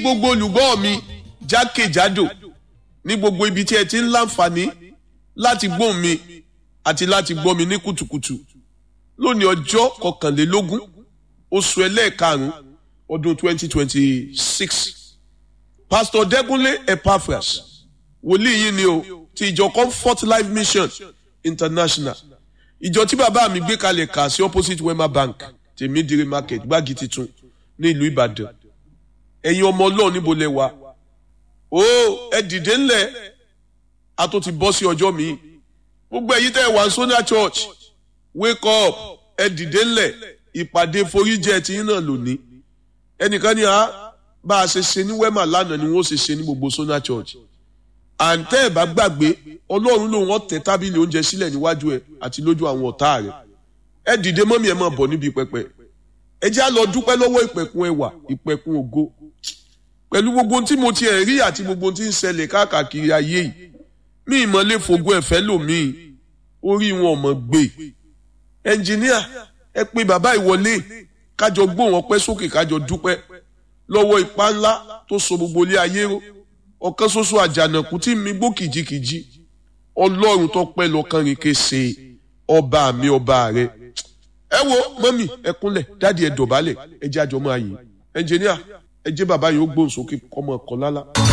gbogbo olùgbọ́ mi jákèjádò ní gbogbo ibi tí ẹ ti ń láǹfààní láti gbóhùn mi àti láti gbọ́ mi ní kùtùkùtù lónìí ọjọ́ kọkànlélógún oṣù ẹlẹ́ẹ̀karùn-ún ọdún 2026 pastor dẹ́kunlé epaphras wòlíì yìí ni o ti ìjọ comfort life mission international ìjọ tí bàbá mi gbé kalẹ̀ kà sí opposite wema bank tèmídìrí market gbági titun ní ìlú ìbàdàn ẹ̀yin ọmọ ọlọ́run níbo lẹ wà ó ẹ dìde ńlẹ̀ a tó ti bọ́ sí ọjọ́ mi gbogbo ẹ̀yin tẹ́ ẹ wà sona church wake up ẹ dìde ńlẹ̀ ìpàdé foríjẹ tí yín náà lónìí ẹnìkan ní a bá a ṣe ṣe ní wema lánàá ni wọ́n ṣe ṣe ní gbogbo sona church àǹtẹ́ ẹ̀ bá gbàgbé ọlọ́run lòun ọ̀tẹ̀ tábìlì oúnjẹ sílẹ̀ níwájú ẹ̀ àti lójú àwọn ọ̀tá rẹ̀ ẹ dìde mọ́mí ẹ máa bọ̀ níbi pẹpẹ ẹ jẹ́ á lọ dúpẹ́ lọ́wọ́ ìpẹ̀kun ẹwà ìpẹ̀kun ògo pẹ̀lú gbogbo ohun tí mo ti ẹ̀ rí àti gbogbo ohun tí ń ṣẹlẹ̀ káàkiri ayé yìí mí ìmọ̀lẹ́ fògo ẹ̀fẹ́ lòmíì orí wọn ọmọ gbé ẹnjìníà ẹ pé bàbá ìwọlé kájọ gbóhùn ọpẹ́ sókè kájọ dúpẹ́ lọ́wọ́ ipá ńlá tó so gbogbo ilé ayé ró ọ̀kan ṣoṣo àjànàkú tí mi gbó kìjikìji ọlọ́run tó pẹ́ lọ́kàn rìn kése ọba mi ọba rẹ ẹ wo mọ́mì ẹ kúnlẹ̀ dáàdi ẹ dọ̀bálẹ̀ ẹ jẹ́ àjọmọ́ ayé ẹnjìníà ẹ jẹ́ bàbá yìí ó gbóhùn sókè kọ́mọ ọkọ̀ lálá.